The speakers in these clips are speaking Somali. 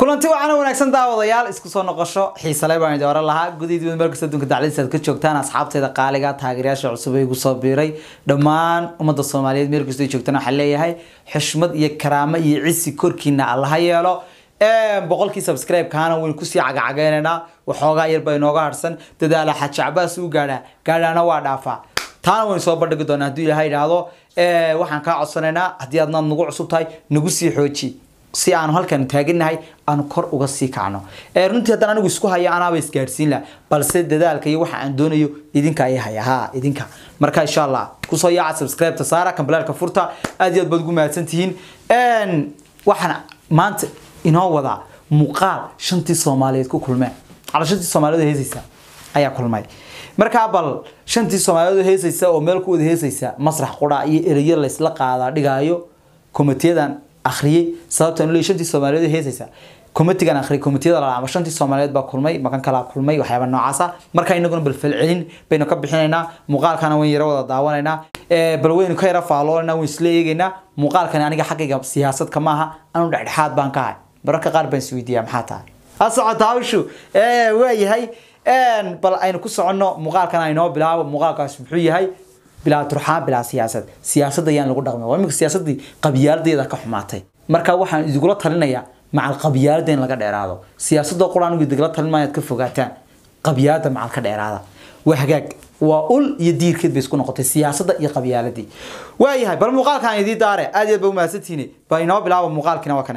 kulanti waxaana wanaagsan daawadayaal isku soo noqosho xiisale baan idin oran lahaa gudihiid meel kasta adduunka dacladiisa aad ka joogtaan asxaabteeda qaaliga taageerayaasha cusub ee igu soo biiray dhammaan ummadda soomaaliyeed meel kasta ay joogtaan waxaan leeyahay xushmad iyo karaamo iyo cisi korkiina allaha yeelo boqolkii subscribe kaana waynu kusii cagacageynaynaa waxoogaa yar baa inooga harsan dadaala xaji cabaas u gaadhaa gaadhaana waa dhaafaa taana waynu soo bandhigi doonaa hadduu ilaahay idhaahdo waxaan kaa codsanaynaa haddii aadnaad nagu cusub tahay nagu sii xooji si aanu halkan taaganahay aanu kor uga sii kacno runtii haddaan anigu isku haya anaaba isgaadhsiin laha balse dadaalka iyo waxa aan doonayo idinka ay haya ha idinka marka insha allah kusoo yaaca subscribe-ta saara kambalaalka furta aad iyo aad baad ugu mahadsan tihiin waxaan maanta inoo wadaa muuqaal shantii soomaaliyeed ku kulmeen cala shantii soomaaliyeed heesaysa ayaa kulmay markaa bal shantii soomaaliyeed heesaysa oo meel ku wada heesaysa masrax qura iyo ereyo laysla qaadaa dhigaayo komitiyadan akhriyay sababtan leeyahay shantii soomaaliyeed heesaysa komitigan akhriyay komitiyada la ama shantii soomaaliyeed baa kulmay makan kala kulmay waxyaaba noocaas ah marka inaguna bal falcelin baynu ka bixinaynaa muuqaalkana wayn yara wada daawanaynaa bal waynu ka yara faaloonayna wayn isla eegaynaa muuqaalkani aniga xaggayga siyaasad kama aha anu dhexdhexaad baan ka ahay mararka qaar baan isweydiiyaa maxaa tahay ha socota hawshu waayahay bal aynu ku soconno muuqaalkan aynoo bilaabo muuqaalkaas muxuu yahay bilaa turxaan bilaa siyaasad siyaasadda ayaan lagu dhaqmay waa iminka siyaasaddii qabyaaladeeda ka xumaatay marka waxaan idingula talinayaa macal qabyaalada in laga dheeraado siyaasadda qura anigu idingula talinmaya aad ka fogaataan qabyaalada macal ka dheeraada waa hagaag waa ul iyo diirkeed bay isku noqotay siyaasadda iyo qabyaaladii waayahay bal muuqaalkan idii daare aad iyo aad ba umahadsantihiin bal inoo bilaabo muuqaalkiina waa kane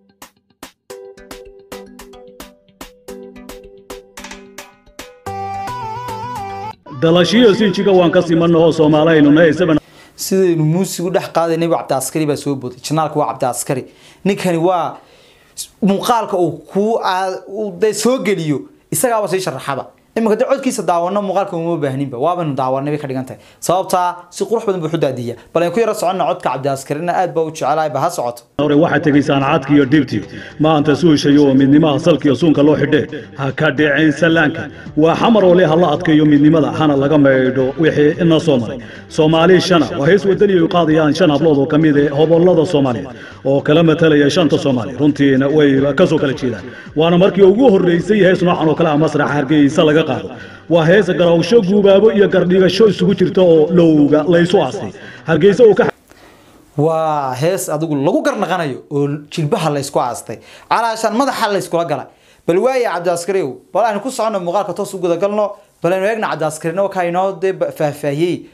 dalashiyo sinjiga waan ka simanahoo soomaalahaynu isaban sidaynu muusigu dhex qaadanay waa cabdi askari baa soo booday janaalka waa cabdi askari ninkani waa muuqaalka uu kuu de soo geliyo isagaaba sii sharaxaba iminka de codkiisa daawano muuqaalka uma baahninba waabaynu daawanay bay ka dhigan tahay sababtaa si qurux badan buu xudaadiya bal aynu ku yara soconna codka cabdi askarina aad baa u jecelahay ba ha socoto hore waxaad tegaysaan cadka iyo dhibti maanta suushayo oo midnimaha salka iyo suunka loo xidhe ha ka dhiceen sallaanka waa xamar oo le ha la adkeeyo midnimada hana laga maydho wixii ina soo maray soomaali shana waa hees wadani ay qaadayaan shan hablood oo ka mid eh hobollada soomaaliyeed oo kala matalaya shanta soomaali runtiina way ka soo kala jeedaan waana markii ugu horreysay hees noocan oo kale ah masraxa hargeysa laga qaado waa hees garawsho guubaabo iyo gardhigasho isugu jirta oo lowga laysu aastay hargeysa uu ka waa hees adigu lagu garnaqanayo oo jilbaha laysku aastay calaashaan madaxa layskula galay bal waaya cabdiaskariw bal aynu ku soconno muuqaalka toos u gudagalno bal aynu eegna cabdiaskarina wakaa inoo dee faahfaahiyey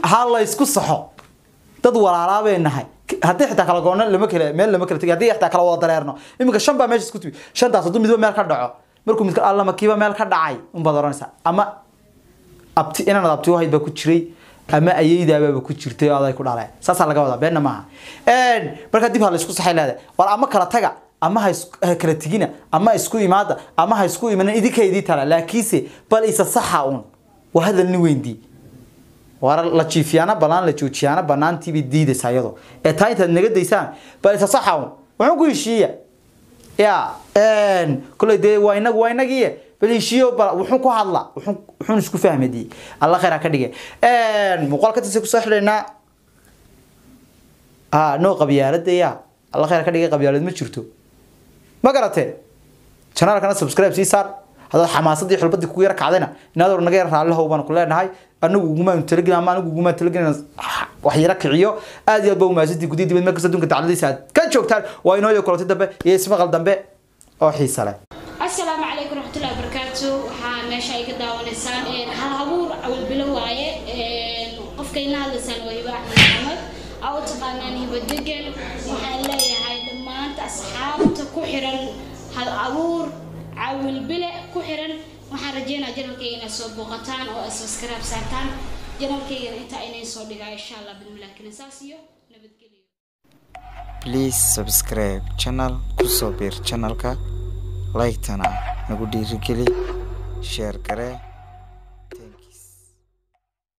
ha la isku saxo dad walaalaa bay nahay haddii xitaa kala goonna lama kala meel lama kala tegi haddii xitaa kala wada dareerno iminka shan baa meesha isku timi shantaas hadduu midba meel ka dhaco markuu midka allama kiiba meel ka dhacay unbaad oranaysaa ama abti inaan abti wahayd baa ku jiray ama ayeydaababa ku jirtay oo aday ku dhaleen saasaa laga wadaa beenna maaha markaa dib ha la isku saxay leedahay war ama kala taga ama ha isku- ha kala tegina ama isku imaada ama ha isku imanin idinka idii tala laakiinse bal isa saxa un waa hadal nin weyndii war la jiifiyaana banaan la joojiyaana banaantiibay diidaysaa iyado ee taa intaad naga daysaan bal isa saxa un wuxuu ku heshiiya ya koley dee waa inagu waa inagii bal heshiiyo bal wuxuu ku hadla wuxuu wuxuun isku fahmadi alla khayr ha ka dhige muuqaalka tase kusoo xidhaynaa ha noo qabyaalada ya alla khayr ha ka dhige qabyaalad ma jirto ma garatee janaalkana subscribe sii saar haddaad xamaasadii xulbadii kugu yar kacdayna inaad or naga yar raallihow baan ku leenahay anagu ugumaan talagelin ama anigu ugumaan talagelin wax yara kiciyo aad iyo aad baa umahadsantii gudihi dibad meel kasta adduunka dacladiisa aad ka joogtaan waa inoo iyo kulantay dambe iyo ismaqal dambe oo xiisa leh asalaamu calaykum raxmatullahi wabarakaatu waxaa meesha ay ka daawanaysaan een, hal habuur awal bilo waaye een, qofka ina hadlaysaan waa hiba axmed maxamed aa u taqaanaan hiba degan waxaan leeyahay dhammaanta asxaabta ku xiran hal abuur cawil bile ku xiran waxaan rajeynaa janalkayga inaad soo booqataan oo subscribe saartaan janalkaygana intaa inay soo dhigaa insha allah bidmilah kinisaas iyo nabadgelyo please subscribe channel kusoo biir channelka like-tana nagu dhiirigeli share garee